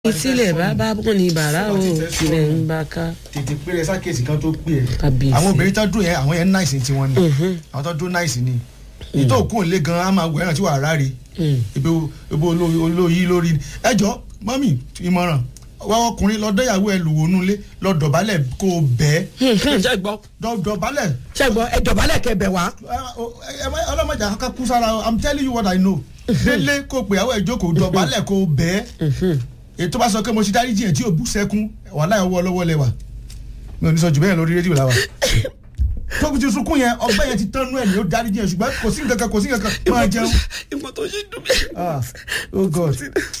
ìtílẹ̀ bàbá bùn ní bàrà o tilẹ̀ ń bá ká. tètè pé ẹ sákèsì kan tó pè ẹ Kábíyèsí. àwọn obìnrin tó dùn yẹn àwọn yẹn náìsì tiwọn ni àwọn tó dún náìsì ni ìtò òkú òǹlé gan á máa wọ ẹran tí wàá ráre ibi ibi olóyí lórí ni ẹ jọ mọ́mì ìmọ̀ràn wá ọkùnrin lọ dẹ́yàwó ẹ lùwò nulẹ̀ lọ dọ̀bálẹ̀ kó o bẹ́ẹ̀ ṣe gbọ́ dọ̀ dọ̀bálẹ̀ ṣe gbọ́ ẹ dọ̀bálẹ̀ kẹbẹ̀ wá. ọlọ́mọdé àkọ́kọ́ kú sára i'm telling you what i know délé kó o pè àwọn ìjókòó dọ̀bálẹ̀ kó o bẹ́ẹ̀ ètò bá sọ pé mo ti dárí jiyàn tí ò bú sẹ́kún wàhálà ọwọ́ ọlọ́wọ́ lẹ́wà mi ò ní sọ jù bẹ́ẹ̀ lórí rédíò làwà tó ti sunkún yẹn ọgbẹ́ yẹn ti tán nú ẹ̀ ní ó dárí jiyàn ṣùgbọ́n kò sí nǹkan kan kò sí nǹkan kan máa jẹun. ìmọ̀ tó ṣe dùn mí. ah oh god.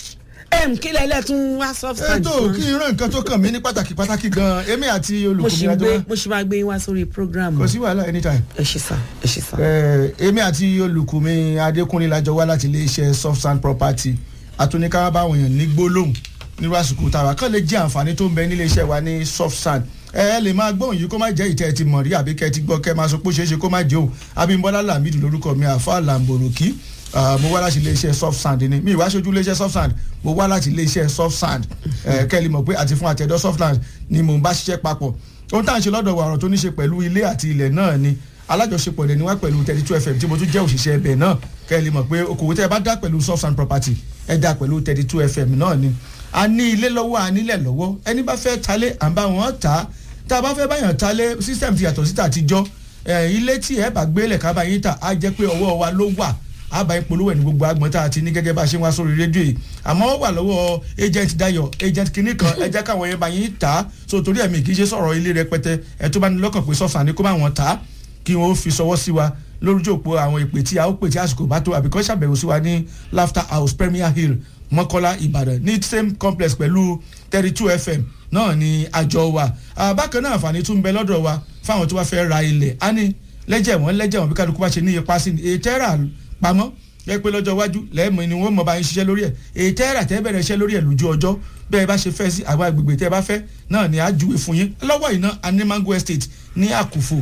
ẹm kí lẹ́lẹ́ tún wá substance ètò kí n rán nǹkan tó kàn mí ní pàtàkì pàtàkì gan èmi àti mo ṣì olùkùnrin gbé àjọ mo ṣì máa gbé yín wá sórí program. kò sí wàhálà anytime. ẹ ṣe sá ẹ ṣe sá. Eh, èmi àti olùkùnmi adékúnlé lájọ wá láti iléeṣẹ́ soft sand property àtúnika báwọn èèyàn ní gbólóhùn nírú àsìkò tàwa kàn lè jẹ́ àǹfààní tó ń bẹ nílé iṣẹ́ wa ní soft sand ẹ ẹ lè máa gbóhùn yìí kó má jẹ́ ìtẹ́ ẹ ti mọ̀ rí àbí kẹ́ ẹ ti gbọ́ kẹ́ ẹ máa sọ pé ó ṣeé ṣe kó má jẹ́ o abímbọ́lá lamidu lórúkọ mi àfa làǹbòròkì mo wá láti iléeṣẹ́ soft sand ni mi ìwá aṣojú iléeṣẹ́ soft sand mo wá láti iléeṣẹ́ soft sand ẹ kẹ́ ẹ lè mọ̀ pé àti fún àtẹ̀dọ́ soft sand ni mò ń bá ṣiṣẹ́ papọ̀ ohun tá à ń ṣe lọ́dọ̀ wa ọ̀rọ̀ tó ní ṣe pẹ̀lú ilé àti ilẹ̀ náà ni alájọṣepọ̀ lẹ́ni wá pẹ̀lú thirty two fm tí mo tún jẹ́ òṣìṣẹ́ ẹbẹ̀ náà kẹ́ ẹ lè mọ̀ pé okòwò tẹ́ ẹ bá dá pẹ̀lú soft and property ẹ dá pẹ̀lú thirty two fm náà ni a ní ilé lọ́wọ́ a nílẹ̀ lọ́wọ́ ẹni bá fẹ́ talé à ń bá wọn tà á tá a bá fẹ́ báyàn talé system ti yàtọ̀ síta àtijọ́ ẹ ilé tí ẹ bá gbélé ká bá yín tà á jẹ́ pé ọwọ́ wa ló wà á bá yín polówó ẹ̀ ní gbogbo agbọ̀n tá a ti ní gẹ́gẹ́ bá a ṣe ń wá sórí rédíò yìí àmọ́ ó wà lọ́wọ́ agent dayo agent kinní kan ẹ jẹ́ káwọn yẹn bá yín tà á so torí ẹ̀mí kì í ṣe sọ̀rọ̀ ilé rẹpẹtẹ ẹ tó bá ní lọ́kàn pé sọ́fà ni kó bá wọn tà á kí wọn ó fi sọwọ́ sí wa lórúkọ òpó àwọn ìpè tí a ó pè tí àsìkò bá tó àbíkọ́ ṣàbẹ̀wò sí wa ní laughter house premier hill mọ́kọ́lá ìbàdàn ní same complex pẹ̀lú thirty two fm náà ni àjọ wa bákan náà àǹfààní tún ń bẹ lọ́dọ̀ wa fáwọn tó bá fẹ́ ra ilẹ̀ á ní lẹ́jẹ̀ wọ́n lẹ́jẹ̀ wọ́n bí kálukú bá ṣe ní ipa sí ni ètò ẹ̀rà pamọ́ yẹ pé lọ́jọ́ iwájú lẹ́ẹ̀mọ ni wọ́n mọ̀ bá ń ṣiṣẹ́ lórí ẹ̀ ètò ẹ̀rà tẹ́ bẹ̀rẹ̀ iṣẹ́ lórí ẹ̀ lójú ọjọ́ bẹ́ẹ̀ bá ṣe fẹ́ sí àwọn agbègbè tẹ́ bá fẹ́ náà ni á júwe fún yín lọ́wọ́ iná animango estate ní àkùfò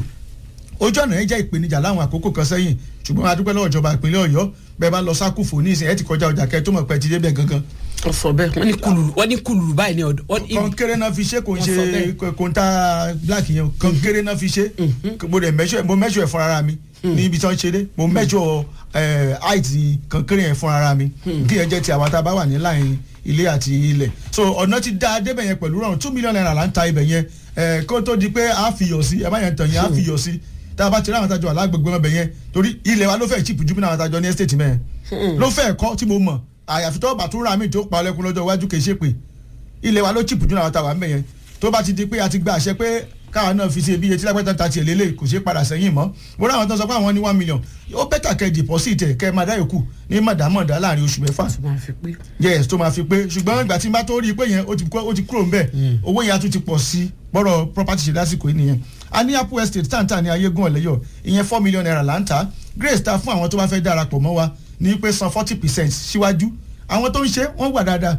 ojú ọ̀nà yẹn jẹ́ ìpèníjà láwọn àkókò kan sẹ́yìn ṣùgbọ́n a dúpẹ́ lọ́wọ́ ìjọba ìpínlẹ̀ ọ̀yọ́ bẹ́ẹ̀ bá lọ sákùfò ní ìsìn ẹ̀ ti kọjá ọjà kẹ́ tó mọ̀ pẹ́ ti débẹ̀ gangan. wọ́n sọ bẹ́ẹ̀ wọ́n ní kululu wọ́n ní kululu báyìí ní ọ̀dọ̀. wọ́n ní- kọ́ńkéré náà fi ṣe kò ń Wọ́n sọ ṣe bẹ́ẹ̀. kò ń ta black yẹn o kọ́ńkéré náà fi ṣe mo dẹ̀ mẹ́ṣọ̀ mo mẹ́ṣọ̀ ẹ̀ fún ara mi ní ibi tí wọ́n ṣe dé mo mẹ́ṣọ̀ height kọ́ńkéré yẹn fún ara mi kí yẹn jẹ́ ti àwọn tá a bá wà ní láàrin ilé àti ilẹ̀ so ọ̀nà ti dá débẹ̀ yẹn pẹ̀lú rọrùn two million naira là ń ta ibẹ̀ yẹn eh, kó tó di pé a fi yọ̀ sí ẹ má yẹn tàn yẹn a fi yọ̀ sí tá a bá ti rí àwọn àtàjọ alágbègbè ọbẹ̀ yẹn torí ilẹ̀ wa ló fẹ́ chip jù bí àwọn àtàjọ ní estate mẹ́ẹ̀ ló fẹ́ kọ́ tí mo mọ̀ àyàfi tó bá tún ra mi tó pa ọlẹ́kùn lọ́jọ́ iwájú kì í ṣe pé ilẹ̀ wa ló chip jù àwọn àtàwà mẹ́yẹn tó bá ti di pé a ti gba àṣẹ pé káwọn náà fi ṣe ibi etí lápẹ́tà ta tiẹ̀ lélẹ̀ kò ṣe padà sẹ́yìn mọ́ mo rí àwọn tó sọ pé àwọn ní one million ó bẹ́tà kẹ́ deposit ẹ̀ kẹ́ máa dá yòókù ní mọ̀dámọ̀dá láàrin oṣù mẹ́fà tó máa fi pé. yes tó máa fi pé ṣùgbọ́n ìgbà tí n bá tó rí i pé yẹn ó ti kó- ó ti kúrò ńbẹ̀ owó yẹn á tún ti pọ̀ sí bọ́rọ̀ property ṣe lásìkò yìí nìyẹn a ní apple estate tàǹtà ní ayégun ọ̀lẹ́yọ̀ ìyẹn four million naira là ń tà grace ta fún àwọn tó bá fẹ́ darapọ̀ mọ́ wa ní pé san forty percent síwájú àwọn tó ń ṣe wọ́n wà dáadáa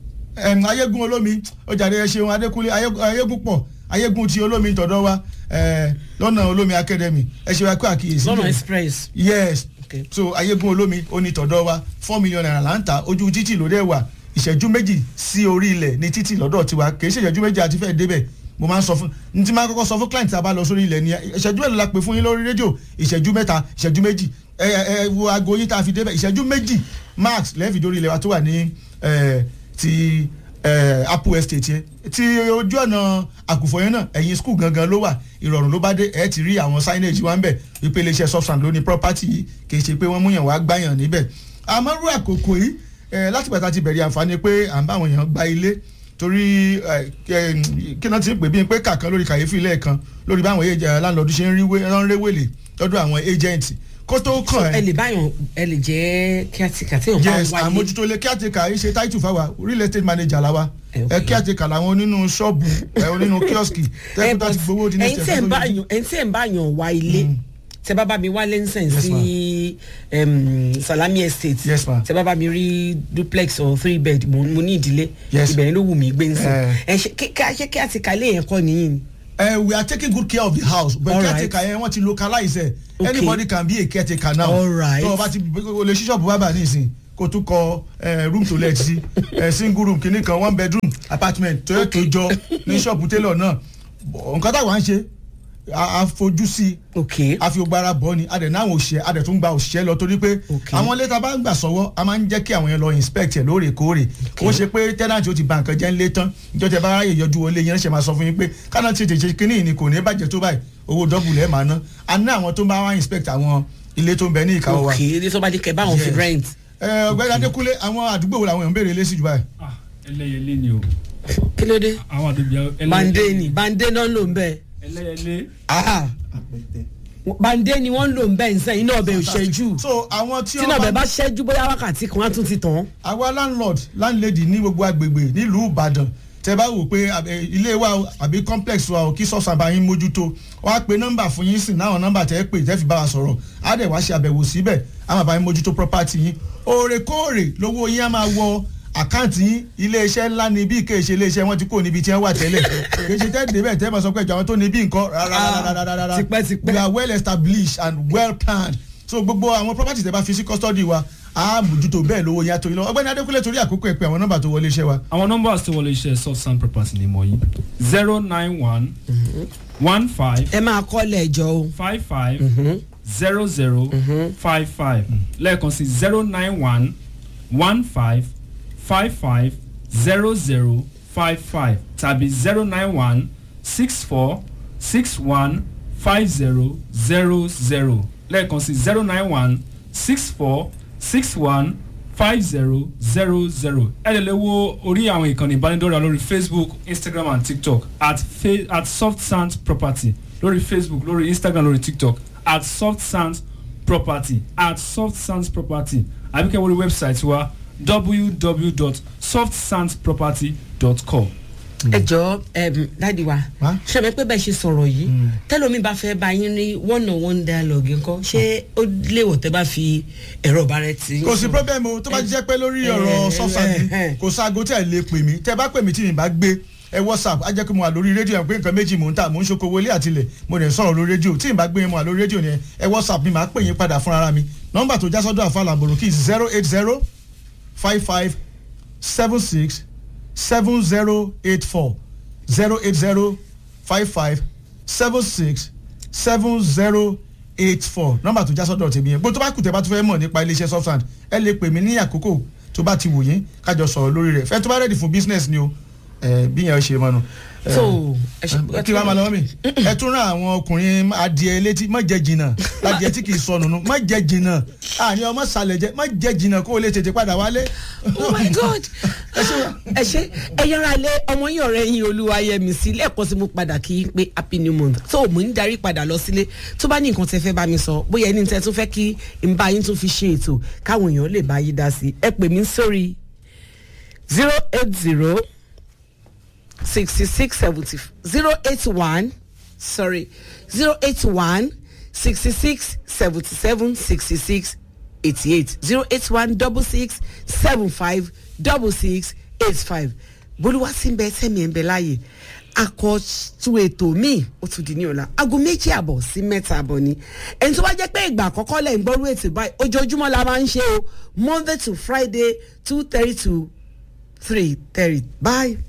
ẹm, ayégun olómi ọjàre ẹ ṣeun adékúnlé ayégun ayégun pọ̀ ayégun ti olómi tọ̀dọ̀ wa ẹ, lọ́nà olómi academy ẹ ṣe wa kó àkíyèsí lọ́nà yẹn express. yes Okay. so ayégun olómi onítọ̀dọ̀ wa four million naira là ń ta ojú títì ló dẹ̀ wà ìṣẹ́jú méjì sí orí ilẹ̀ ní títì lọ́dọ̀ tiwa kì í ṣe ìṣẹ́jú méjì àti fẹ́ẹ́ débẹ̀ mo máa ń sọ fún n ti máa kọ́kọ́ sọ fún client tá a bá lọ sórí ilẹ̀ ni ìṣẹ́jú mélòó la pè fún yín lórí rédíò ìṣẹ́jú mẹ́ta ìṣẹ́jú méjì ẹ ẹ wo aago yín tá a fi débẹ̀ ìṣẹ́jú méjì max lẹ́ẹ̀fì dórí ilẹ̀ wa tó wà ní ẹ, ti ẹ, apple estate yẹn ti ojú ọ̀nà àkùfọ̀ yẹn náà ẹ̀yìn school gangan ló wà ìrọ̀rùn ló bá dé ẹ̀ ti rí àwọn signage wa ń bẹ̀ wípé iléeṣẹ́ substance ló ní property yìí kì í ṣe pé wọ́n múyàn wá gbáyàn níbẹ̀ àmọ́ rú àkókò yìí ẹ̀ láti pàtàkì ti bẹ̀rẹ̀ àǹfààní pé à ń bá àwọn èèyàn gba ilé torí ẹ̀, ẹ̀, kí náà ti pè bí pé kàkan lórí kàyéfì lẹ́ẹ̀kan lórí báwọn ẹ̀ láńlọ́ọ̀dù ṣe ń rí wé- ń réwèlè lọ́dọ̀ àwọn agent kó tó so kàn ẹ ẹ́ lè báyọ̀ ẹ lè jẹ́ kíátíkà tí yóò bá yes wáyé. àmójútó ilé kíátìkà yìí ṣe title fáwa real estate manager la wa Eh, okay. ẹ kíátìkà làwọn onínú ṣọ́ọ̀bù ẹ onínú kíọ́sìkì ẹ tẹ́kítà ti gbowó di ní ẹ̀yin tí ẹ̀ ń bá yàn ẹ̀yin tí ẹ̀ ń bá yàn wá ilé tẹ bá bá mi wá lẹ́nsẹ̀n Yes, sí em, salami estate Yes, ma'am. tẹ bá bá mi rí duplex or three bed mo mo ní ìdílé Yes. ibẹ̀rẹ̀ ló wù mí gbé nsìn Eh. ẹ ṣe kí ká ṣe kí àti kálé yẹn kọ́ nìyí ni. Uh, we are taking good care of the house but All caretaker yẹn wọ́n ti localize ẹ̀ Okay. anybody can be a caretaker now All right. tó o bá ti o lè ṣí ṣọ́ọ̀bù bábà nísìn kó tún kọ eh, room to let sí eh, single room kìíní kan one bedroom apartment tó yẹ tó jọ ní ṣọ́ọ̀bù tailor náà nǹkan táwa ń ṣe a a fojú sí i ok a fi gbára bọ́ ni a dẹ̀ náà òṣìṣẹ́ a dẹ̀ tún gba òṣìṣẹ́ lọ torí pé Ok. àwọn ilé tá a bá ń gbà sọ́wọ́ a máa ń jẹ́ kí àwọn yẹn lọ inspect ẹ̀ lóòrèkóòrè ó ṣe pé tenant ó ti ba nǹkan jẹ́ ńlé tán ìjọ tẹ bá ráyè yọjú wọlé yẹn ṣe máa sọ fún yín pé kánà tètè ṣe kínní ni kò ní bàjẹ́ tó báyìí owó dọ́bù lẹ́ẹ̀ máa ná a ní àwọn tó ń bá wá inspect àwọn ilé tó ń bẹ ní ìkáwọ́ wa. ok ilé tó bá di kẹ báwọn fi Yes. rent ẹ ọ̀gbẹ́ni adékúnlé àwọn àdúgbò wo làwọn èèyàn ń béèrè lé sí jù báyìí. Ah, ẹlẹ́yẹlé ni o kí ló dé àwọn àdúgbò ẹlẹ́yẹlé bande ni bande náà ń lò ń bẹ ẹlẹ́yẹlé Ah. bande ni wọ́n ń lò ń bẹ nsẹ́yìn náà bẹ ò ṣẹ́jú so àwọn tí tí náà bẹ wọ́n bá bá ṣẹ́jú bóyá wákàtí kan á tún ti tàn. àwa landlord landlady ní gbogbo agbègbè nílùú ìbàdàn tẹ bá wò pé àbẹ- ilé wa o, àbí complex wa o kí sọ́ọ̀sì àbáyín mójútó wọ́n á pe nọ́mbà fún yín sí náà nọ́mbà tẹ́ pè tẹ́ fi bá wa sọ̀rọ̀ á dẹ̀ wá ṣe àbẹ̀wò síbẹ̀ á máa bá yín mójútó property yín òrèkóòrè lówó yín á máa wọ àkáǹtì yín iléeṣẹ́ ńlá ni bí ìkéèṣe iléeṣẹ́ wọn ti kó níbi tí wọ́n wà tẹ́lẹ̀ kéṣe tẹ́ débẹ̀ tẹ́ máa sọ pé ìjọ àwọn tó ní bí nǹkan rárá tipẹ́tipẹ́. we are well established and well planned so gbogbo àwọn property tẹ́ bá fi sí custody wa á mójútó bẹ́ẹ̀ lówó yín á tó yín lọ ọgbẹ́ni adékúnlé torí àkókò ẹ̀ pé àwọn nọ́mbà tó wọlé iṣẹ́ wa àwọn nọ́mbà tí wọlé iṣẹ́ soft sand property ni mo yí zero nine one one five ẹ máa kọ́lẹ̀ ẹjọ́ o. five five zero zero five five lẹ́ẹ̀kan sí zero nine one one five five five zero zero five five tàbí zero nine one six four six one five zero zero zero lẹ́ẹ̀kan sí zero nine one six four six one five zero zero zero ẹ lè lè wo orí àwọn ìkànnì ìbánidọ́rẹ̀ẹ́ lórí facebook instagram and tiktok at, fa at soft sand property lórí facebook lórí instagram lórí tiktok at soft sand property at soft sand property àbíkẹ́ wọlé website wa www.softsandproperty.com. ẹ jọ dáàdi wa Wá? ṣe mi pé bẹ́ẹ̀ ṣe sọ̀rọ̀ yìí tẹ́lómi bá fẹ́ bá yín ní one on one dialogue nǹkan ṣé ó léwọ̀ tẹ́ bá fi ẹ̀rọ ọ̀bára ti. kò sí problem o tó bá jẹ́ pé lórí Eh, ọ̀rọ̀ eh, sọ́fàdì eh, eh. kò sáago tẹ̀ lé pè mí tẹ́ bá pè mí tí mi bá gbé ẹ whatsapp á jẹ́ pé mo wà lórí rédíò ẹ̀ pé nǹkan méjì mò ń tà mò ń ṣokòwò ilé àtilẹ̀ mo dẹ̀ ń sọ̀rọ̀ lórí rédíò tí mi bá gbé mo wà lórí rédíò ni ẹ whatsapp mi máa pè yín padà fúnra ara mi nọ́mbà tó já sọ́dọ̀ àfa làbòrò kí zero eight zero five five seven six seven zero eight four zero eight zero five five seven six seven zero eight four nọ́mbà tó já sọ́dọ̀ tèmi yẹn bó tó bá kù tẹ́ bá tó fẹ́ mọ̀ nípa iléeṣẹ́ softsand ẹ lè pè mí ní àkókò tó bá ti wò yín kájọ sọ̀rọ̀ lórí rẹ̀ fẹ́ tó bá rẹ̀dì fún business ni o ẹ, bí yẹn ṣe mọ́nu. ẹ, so ẹ ṣe ẹ, kí wàá máa lọ́wọ́ mi ẹ tún rán àwọn ọkùnrin adìẹ létí má jẹ jìnnà adìẹ tí kì í sọnù nù má jẹ jìnnà àní ọmọ sàlẹ̀ jẹ má jẹ jìnnà kó o lè tètè padà wálé. oh my god ẹ ṣe wá. ẹ ṣe ẹ yọra lé ọmọ yín ọ̀rẹ́ yín olúwayẹmí sí lẹ́ẹ̀kan sí mo padà kí n pé happy new month so mo ń darí padà lọ sílé tó bá ní nǹkan tẹ́ fẹ́ bá mi sọ bóyá ẹni tẹ́ tún fẹ́ kí n bá yín tún fi ṣe ètò káwọn èèyàn lè bá yín dá sí ẹ pè mí sórí zero eight zero sixty six seventy zero eight one sorry zero eight one sixty six seventy seven sixty six eighty eight zero eight one double six seven five double six eight five bolúwa sí ń bẹ sẹ́mi ẹ̀ ń bẹ láàyè akọ̀tún ètò míì ó tún di ní ọ̀la aago méjì àbọ̀ sí mẹ́ta àbọ̀ ni ẹni tó bá jẹ́ pé ìgbà àkọ́kọ́ lẹ̀ ń gbọ́rú ètò báyìí ojoojúmọ́ la máa ń ṣe o monday to friday two thirty to three thirty bye.